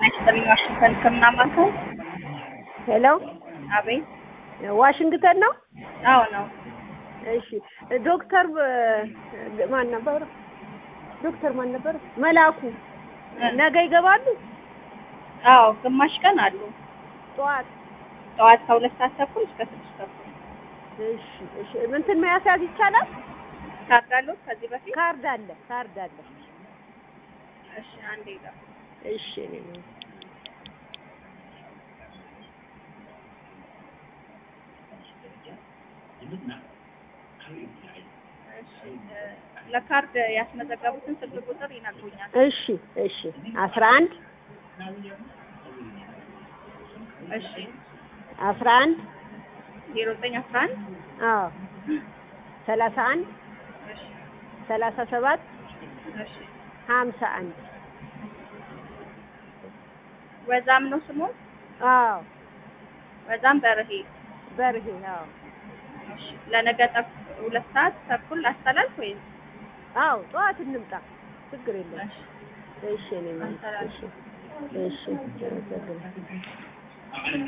ይስጥልኝ ዋሽንግተን ሕክምና ማዕከል። ሄሎ አቤት። ዋሽንግተን ነው? አዎ ነው። እሺ ዶክተር ማን ነበር? ዶክተር ማን ነበር? መላኩ ነገ ይገባሉ? አዎ ግማሽ ቀን አሉ። ጠዋት ጠዋት ከሁለት ሰዓት ተኩል እስከ ስድስት ተኩል። እሺ እሺ እንትን መያዝ ይቻላል? ካርድ አሉት ከዚህ በፊት? ካርድ አለ ካርድ አለ። እሺ አንዴ ይላል። እሺ እኔ ነው እሺ እ ለካርድ ያስመዘገቡትን ስልክ ቁጥር ይነግሩኛል። እሺ እሺ አስራ አንድ እሺ አስራ አንድ ዜሮ ዘጠኝ አስራ አንድ አዎ ሰላሳ አንድ እሺ ሰላሳ ሰባት እሺ ሀምሳ አንድ ወዛም ነው ስሙን? አዎ ወዛም በርሄ። በርሄ አዎ እሺ ለነገ ጠቅ ሁለት ሰዓት ተኩል አስተላልፍ ወይስ? አዎ ጠዋት እንምጣ ችግር የለም እሺ እሺ እኔ እሺ እሺ አመሰግናለሁ